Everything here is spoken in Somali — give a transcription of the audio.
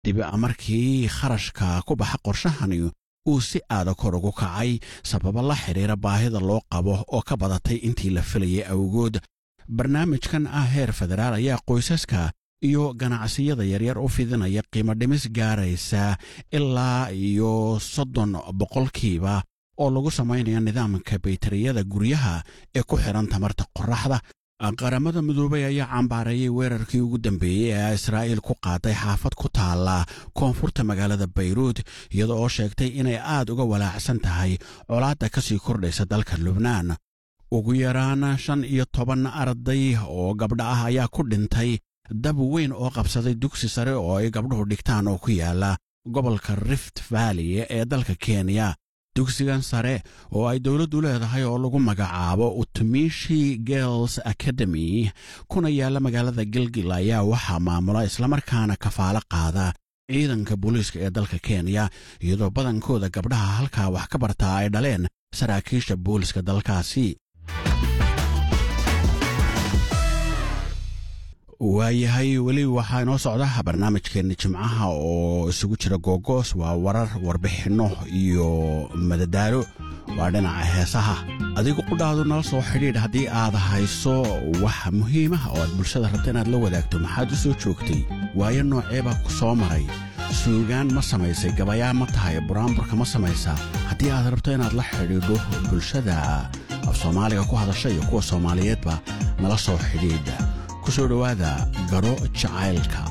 kadib markii kharashka ku baxa qorshahani uu si aada kor ugu kacay sababo la xidhiira baahida loo qabo oo ka badatay intii la filayay awgood barnaamijkan ah heer federaal ayaa qoysaska iyo ganacsiyada yaryar u fidinaya qiimo dhimis gaaraysa ilaa iyo soddon boqolkiiba oo lagu samaynayo nidaamka baytariyada guryaha ee ku xidhan tamarta qorraxda qaramada midoobay ayaa cambaareeyey weerarkii ugu dambeeyey ee israa'iil ku qaaday xaafad ku taalla koonfurta magaalada bayruud iyada oo sheegtay inay aad uga walaacsan tahay colaadda ka sii kordhaysa dalka lubnaan ugu yaraan shan iyo toban arday oo gabdha ah ayaa ku dhintay dab weyn oo qabsaday dugsi sare oo ay gabdhuhu dhigtaan oo ku yaala gobolka rift valley ee dalka kenya dugsigan sare oo ay dowladdu leedahay oo lagu magacaabo utumishi girls academy kuna yaalla magaalada gilgil ayaa waxaa maamula islamarkaana kafaalo qaada ciidanka booliiska ee dalka kenya iyadoo badankooda gabdhaha halkaa wax ka bartaa ay dhaleen saraakiisha booliska dalkaasi waayahay weli waxaa inoo socda barnaamijkeenna jimcaha oo isugu jira googoos waa warar warbixinno iyo madadaalo waa dhinaca heesaha adigu qudhaadu nala soo xidhiidh haddii aad hayso wax muhiimah oo aad bulshada rabta inaad la wadaagto maxaad u soo joogtay waayo nooceebaa ku soo maray suugaan ma samaysay gabayaa ma tahay buraanburka ma samaysaa haddii aad rabto inaad la xidhiidho bulshada af soomaaliga ku hadasha iyo kuwa soomaaliyeedba nala soo xidhiidha ku soo dhowaada garo jacaylka